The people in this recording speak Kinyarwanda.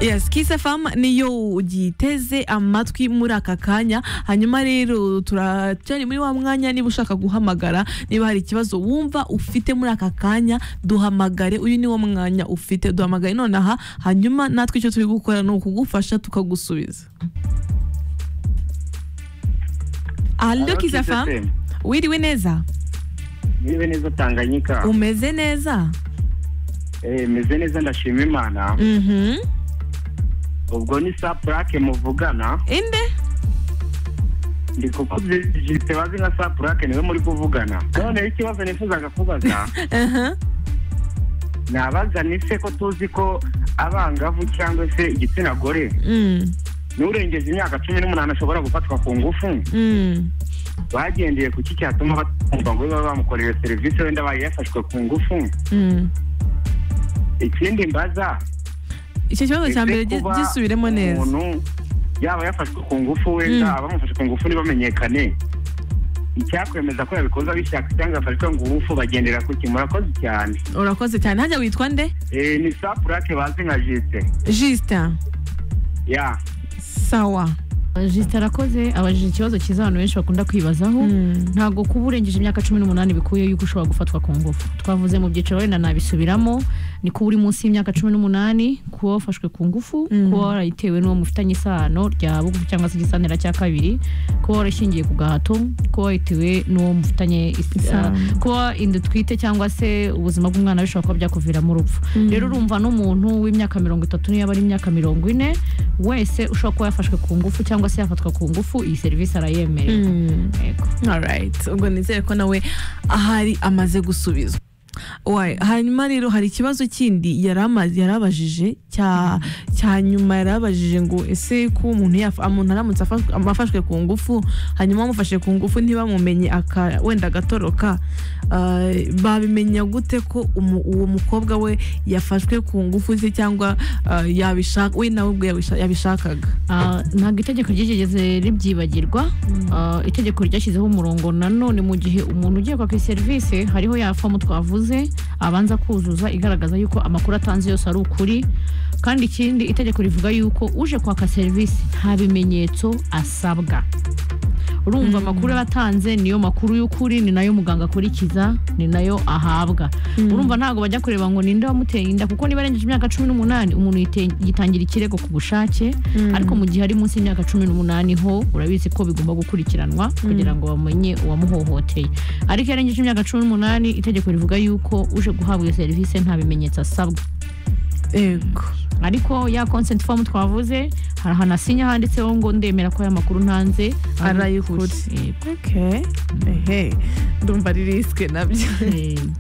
yes kisefamu niyo ugiteze amatwi muri aka kanya hanyuma rero turacyari muri wa mwanya niba ushaka guhamagara niba hari ikibazo wumva ufite muri aka kanya duhamagare uyu ni wo mwanya ufite duhamagaye nonaha hanyuma natwe icyo turi gukora ni ukugufasha tukagusubiza Halo, Allo Kiss kisefamu FM. wiriwe neza Yewe neza Tanganyika. umeze neza Eh, meze neza ndashima Imana. mhm Ubwo ni sa plaque muvugana. inde Ndi kukubyize bazi nka sa plaque niwe muri kuvugana. None ikibazo nifuzaga kubaza. aha Nabaza ni se ko tuzi ko abangavu cyangwa se igitsina gore mm n'urengeje imyaka cumi n'umunani ashobora gufatwa ku ngufu mm bagendeye ku ki cyatuma batumva ngo baba bamukoreye serivisi wenda bayi yafashwe ku ngufu mm ikindi mbaza icyo kibazo cya ese mbere gi- kuba gisubiremo neza umuntu yaba yafashwe ku ngufu wenda Mm. abamufashe ku ngufu ntibamenyekane icyakwemeza ko yabikoze abishaka cyangwa yafashwe ku ngufu bagendera ku ki murakoze cyane urakoze cyane hajya witwa nde Eh, ni sa purake bazi nka jisite justin ya sawa jisita arakoze abajije ikibazo cyiza abantu benshi bakunda kwibazaho Mm. ntabwo kuba urengeje imyaka cumi n'umunani bikuye yuko ushobora gufatwa ku ngufu twavuze mu byiciro wenda nabisubiramo ni kuba uri munsi y'imyaka cumi n'umunani kuba wafashwe ku ngufu Mm. kuba warayitewe n'uwo mufitanye isano rya bugufi cyangwa se igisanira cya kabiri kuba warashingiye ku gahato kuba warayitewe n'uwo mufitanye is- Isano. ah, kuba inda utwite cyangwa se ubuzima bw'umwana bishobora kuba byakuviramo urupfu Mm. rero urumva n'umuntu w'imyaka mirongo itatu niyo yaba ari imyaka mirongo ine wese ushobora kuba yafashwe ku ngufu cyangwa se yafatwa ku ngufu iyi serivisi arayemerewe Mm. Yego. alright ubwo nizere ko nawe ahari amaze gusubizwa Why? hanyuma rero hari ikibazo kindi yari amaze- yari abajije cya cya nyuma yari abajije ngo ese ko umuntu yafa- umuntu aramutse afa- afashwe ku ngufu hanyuma bamufashe ku ngufu ntibamumenye aka- wenda agatoroka ah, babimenya gute ko umu- uwo mukobwa we yafashwe ku ngufu ze cyangwa ah, yabishaka we nawe ubwe yabisha- yabishakaga Ah, ntabwo itegeko ryigeze ribyibagirwa Ah, itegeko ryashyizeho umurongo nanone mu gihe umuntu ugiye kwaka iyi serivisi hariho yafa mu twavuze abanza kuzuza igaragaza yuko amakuru atanze yose ari ukuri kandi ikindi itegeko rivuga yuko uje kwaka serivisi nta bimenyetso asabwa urumva amakuru aba atanze niyo makuru y'ukuri ni nayo muganga akurikiza ni nayo ahabwa urumva ntabwo bajya kureba ngo ninde wamuteye inda kuko niba arengeje imyaka cumi n'umunani umuntu yite- yitangira ikirego ku bushake ariko mu gihe ari munsi y'imyaka cumi n'umunani ho urabizi ko bigomba gukurikiranwa kugira ngo bamenye uwamuhohoteye ariko iyo arengeje imyaka cumi n'umunani itegeko rivuga yuko uje guhabwa iyo serivisi nta bimenyetso asabwa yego ariko ya consent form twavuze hari ahantu asinya handitseho ngo ndemera ko aya makuru ntanze ari Ari ay'ukuri. ay'ukuri. okay ehe ndumva ari risike nabyo Yego.